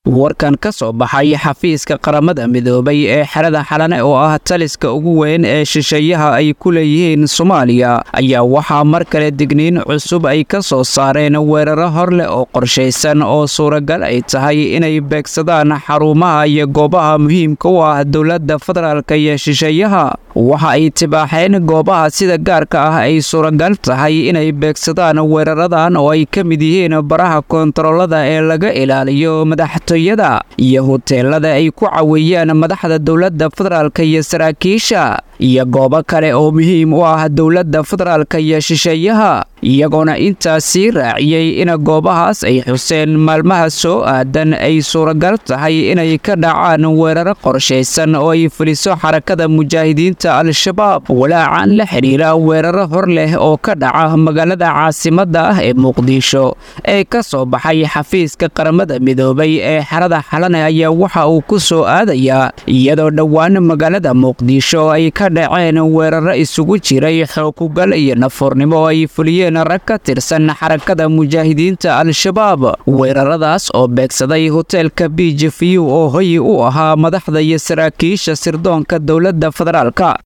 warkan ka soo baxay xafiiska qaramada midoobay ee xerada xalane oo ah taliska ugu weyn ee shisheeyaha ay ku leeyihiin soomaaliya ayaa waxaa mar kale digniin cusub ay ka soo saareen weeraro hor leh oo qorshaysan oo suuragal ay tahay inay beegsadaan xarumaha iyo goobaha muhiimka u ah dowladda federaalka iyo shisheeyaha waxa ay tibaaxeen goobaha sida gaarka ah ay suuragal tahay inay beegsadaan weeraradan oo ay ka mid yihiin baraha koontaroolada ee laga ilaaliyo madaxtooyada iyo huteelada ay ku caweeyaan madaxda dowladda federaalka iyo saraakiisha iyo goobo kale oo muhiim u ah dowladda federaalka iyo shisheeyaha iyagoona intaas sii raaciyey in goobahaas ay xuseen maalmaha soo aadan ay suuragal tahay inay ka dhacaan weeraro qorshaysan oo ay fuliso xarakada mujaahidiinta al-shabaab walaacan la xidhiira weeraro hor leh oo ka dhaca magaalada caasimadda ah ee muqdisho ee ka soo baxay xafiiska qaramada midoobay ee xerada xalane ayaa waxa uu ku soo aadayaa iyadoo dhowaan magaalada muqdisho ay ka dhaceen weeraro isugu jiray xookugal iyo nafuurnimo oo ay fuliyeen rag ka tirsan xarakada mujaahidiinta al-shabaab weeraradaas oo beegsaday hoteelka b j v oo hoyi u ahaa madaxda iyo saraakiisha sirdoonka dowladda federaalka